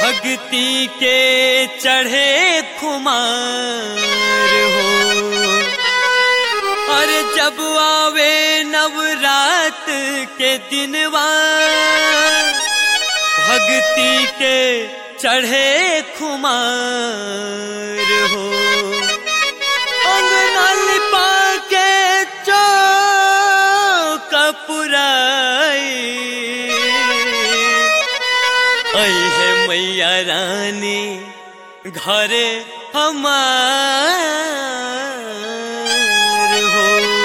भक्ति के चढ़े खुमार हो और जब आवे नवरात के दिनवा भक्ति के चढ़े खुमार हो अंगना लिपा के चौक पुराई ऐ है मैया रानी घरे हमार हो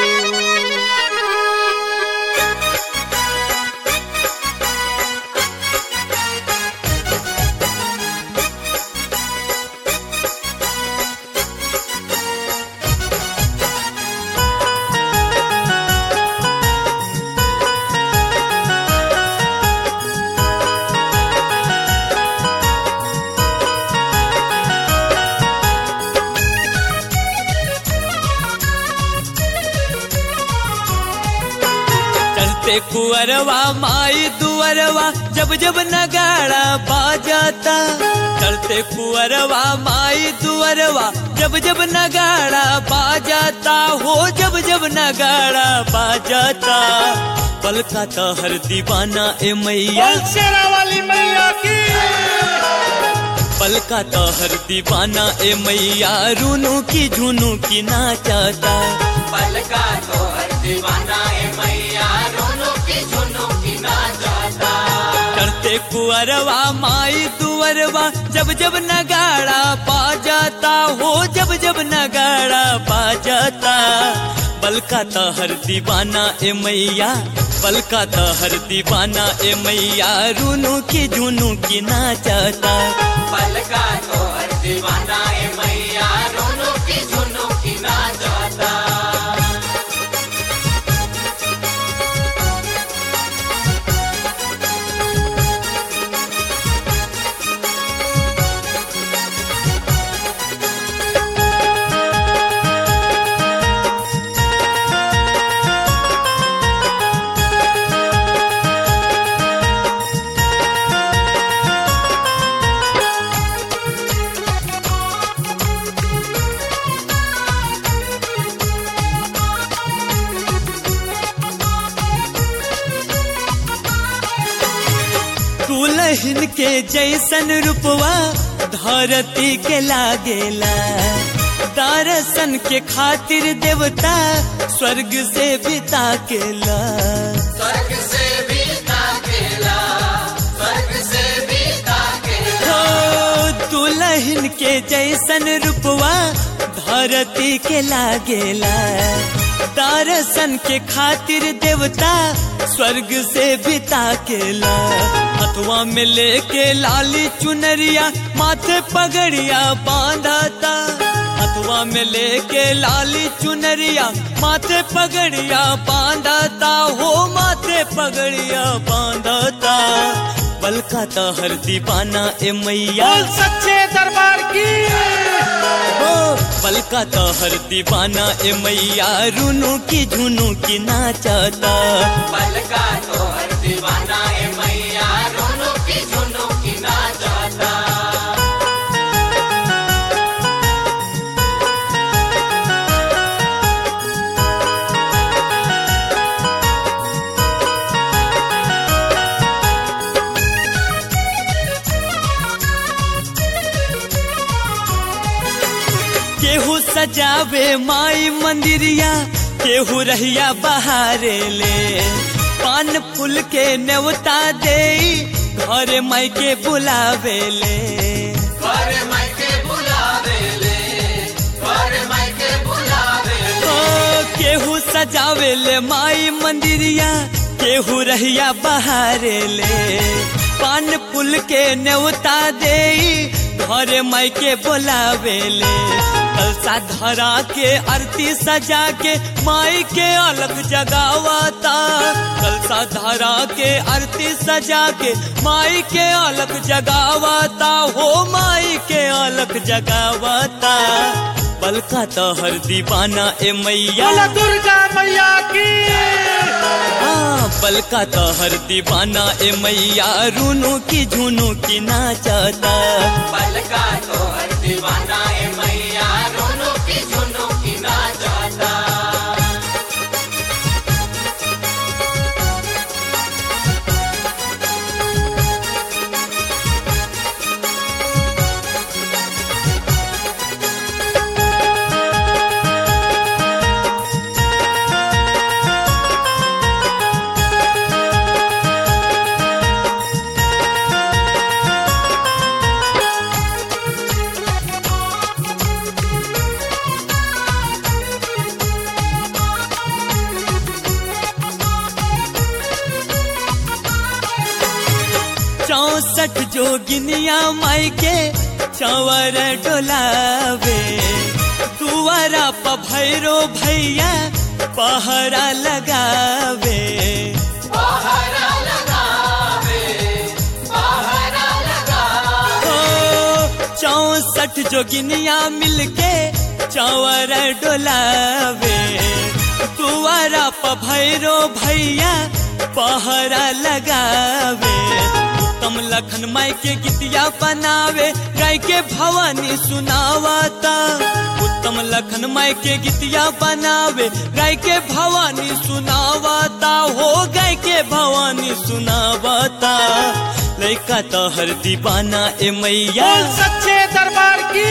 चलते कुअरवा माई दुअरवा जब जब नगाड़ा बाजाता चलते कुअरवा माई दुअरवा जब जब नगाड़ा बाजाता हो जब जब नगाड़ा बाजाता पलका तो हर दीवाना ए मैया शेरा वाली मैया की पलका तो हर दीवाना ए मैया रूनू की झुनू की नाचाता पलका तो हर दीवाना है मैया रोनो की झुनो की ना जाता करते कुअरवा माई दुअरवा जब जब नगाड़ा पा जाता हो जब जब नगाड़ा पा जाता बलका तो हर दीवाना ए मैया बलका तो हर दीवाना ए मैया रूनू की झुनू की नाचाता पलका तो हर दीवाना है मैया रोनो की झुनो की ना जाता दुल्हन के जैसन रूपवा धरती के लागेला दर्शन के खातिर देवता स्वर्ग से बिता केला स्वर्ग से भी ताकेला स्वर्ग से भी ताकेला हो दुल्हन के जैसन रूपवा धरती के लागेला दर्शन के खातिर देवता स्वर्ग से बिता केला हथुआ में लेके लाली चुनरिया माथे पगड़िया बांधाता हथुआ में लेके लाली चुनरिया माथे पगड़िया बांधाता हो माथे पगड़िया बांधाता बलका तो हर दीवाना ए मैया बोल सच्चे दरबार की हो बलका तो हर दीवाना ए मैया रूनू की झुनू की नाचाता पलका तो हर दीवाना है मैया रोनो की झुनो की ना जाता केहू सजावे माई मंदिरिया केहू रहिया बहारे ले पान फूल के नेवता दे घर माई के बुलावे ले पर मैं के बुलावे ले पर मैं के बुलावे ले ओ केहू सजावे ले माई मंदिरिया केहू रहिया बहारे ले पान फूल के नेवता दे घरे माई के बोलावे ले कलसा धरा के आरती सजा के माई के अलग जगावाता कलसा धरा के आरती सजा के माई के अलग जगावाता हो माई के अलग अलग जगावता बलका तो हर दीवाना ए मैया बोला दुर्गा मैया की हाँ, बलका तो हर दीवाना ए मैया रूनू की झुनू की नाचता पलका तो हर दीवाना ए मैया रोनो की झुनो की ना जाता चौसठ जोगिनिया माई के चवर डोलावे दुआरा प भैरो भैया पहरा लगावे पहरा लगावे पहरा लगावे ओ चौसठ जोगिनिया मिलके चवर डोलावे दुआरा प भैरो भैया पहरा लगावे उत्तम लखन माई के गीतिया बनावे गाय के भवानी सुनावता उत्तम लखन माई के गीतिया बनावे गाय के भवानी सुनावता हो गाय के भवानी सुनावता लैका तो हर दीवाना ए मैया बोल सच्चे दरबार की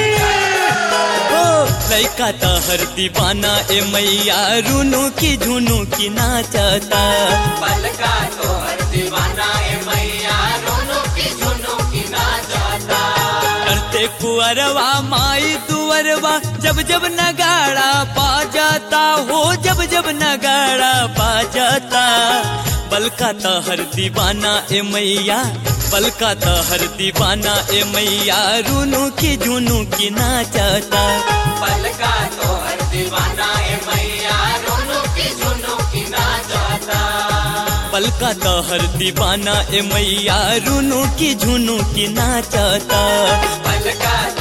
ओ लैका तो हर दीवाना ए मैया रूनू की झुनू की नाचता पलका तो हर दीवाना ए मैया रोनो की झुनो की ना जाता करते कुअरवा माई दुअरवा जब जब नगाड़ा पा जाता हो जब जब नगाड़ा पा जाता बलका तो हर दीवाना ए मैया बलका तो हर दीवाना ए मैया रूनू की झुनू की नाचता पलका तो हर दीवाना ए मैया रोनो की झुनो की ना जाता बलका तो हर दीवाना ए मैया रूनू की झुनू की नाचता पलका